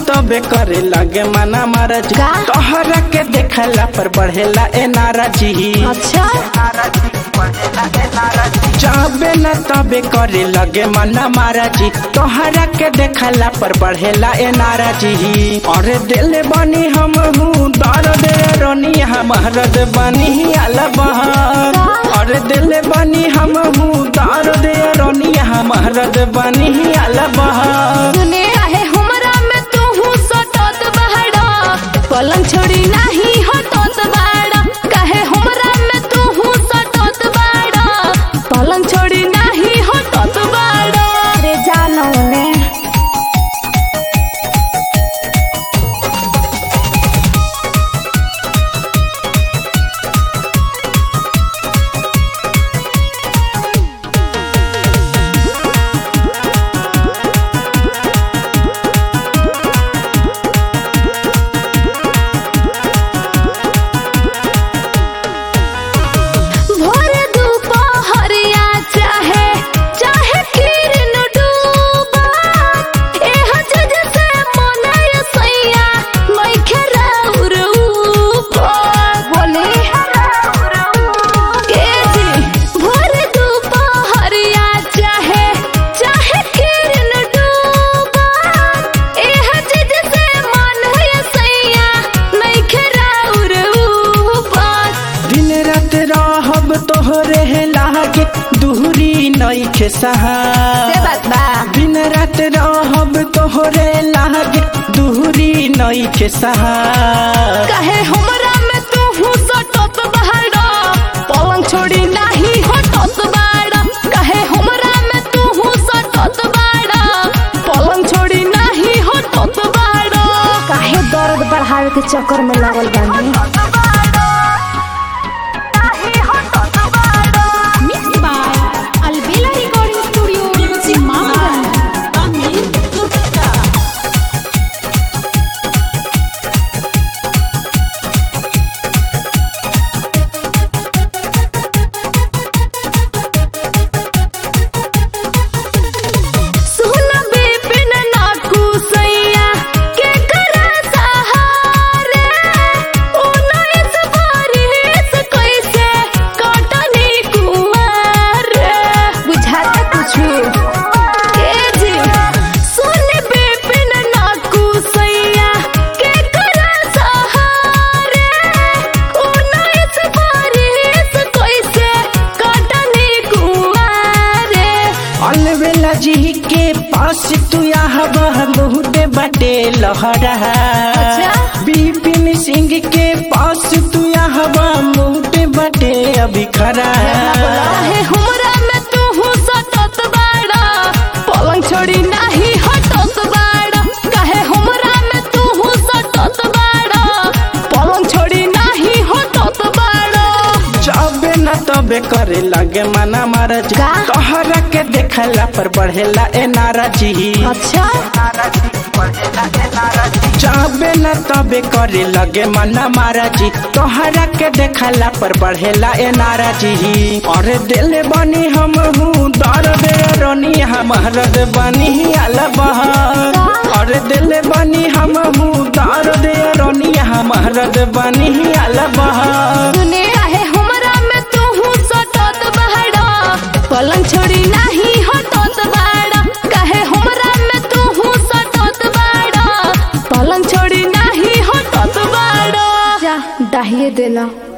तबे करे लगे मना महाराज का? तोहरा के देखला पर बढ़ेला ए नाराजी अच्छा जाबे न तबे करे लगे मना महाराजी तोहरा के देखला पर बढ़ेला ए नाराजी अरे दिल बनी हम हूँ दर्द रोनी हमारद बनी अलबहर अरे दिल बनी हम हूँ दर्द रोनी हमारद बनी अलबहर सुने आहे हमरा में तू हूँ सटत बहड़ा पलंग छोड़ी नहीं हटत बाड़ा कहे हमरा में तू हूँ सटत बाड़ा पलंग छोड़ी नहीं हटत बाड़ा रे जानो ने भोर दुपहरिया चाहे चाहे किरण डूबा एह जज से मनय सैया नइखे राउर ऊपर बोले के जी भोर दुपहरिया चाहे चाहे किरण डूबा एह जज से मनय सैया नइखे राउर ऊपर दिन रात रहब तोहरे लागे दूरी नइखे सहा से बात बा दिन रात रहब तोहरे लागे दूरी नइखे सहा कहे हमरा में तू हूँ सटत बहाड़ा पलंग छोड़ी नहीं हटत बाड़ा कहे हमरा में तू हूँ सटत बाड़ा पलंग छोड़ी नहीं हटत बाड़ा काहे दर्द बढ़ावे के चक्कर में लागल बानी Mixed by Albela Recording Studio, Simamgan. सुन बिपिन नाकू सैया के करा सहारे उन्नीस बारिश कैसे कटनी कुमार बुझाता कुछु के जी सुन बिपिन नाकू सैया के करा सहारे उन्नीस बारिश कैसे कटनी कुमार अलवेला जी के पास तू यहाँ बहुत बटे लहरा अच्छा। बिपिन सिंह के पास तू यहाँ बहुत बटे अभी खरा काहे हमरा में तू हूँ सटत बाड़ा पलंग छोड़ी नहीं हटत बाड़ा काहे हमरा में तू हूँ सटत बाड़ा पलंग छोड़ी नहीं हटत बाड़ा जाबे न तबे करे लगे मना महाराज का? तोहरा के देखला पर बढ़ेला ए नाराजी अच्छा जाबे न तबे करे लगे मना महाराजी तोहरा के देखला पर बढ़ेला ए नाराजी अरे दिल बनी हम हूँ दर्द रोनी हमारद बनी अलबहर अरे दिल बनी हम हूँ दर्द रोनी हमारद बनी अलबहर सुने आहे हमरा में तू हूँ सटत बाड़ा पलंग छोड़ी नहीं हटत बाड़ा काहे हमरा में तू हूँ सटत बाड़ा पलंग छोड़ी नहीं हटत बाड़ा जा डाहिए देला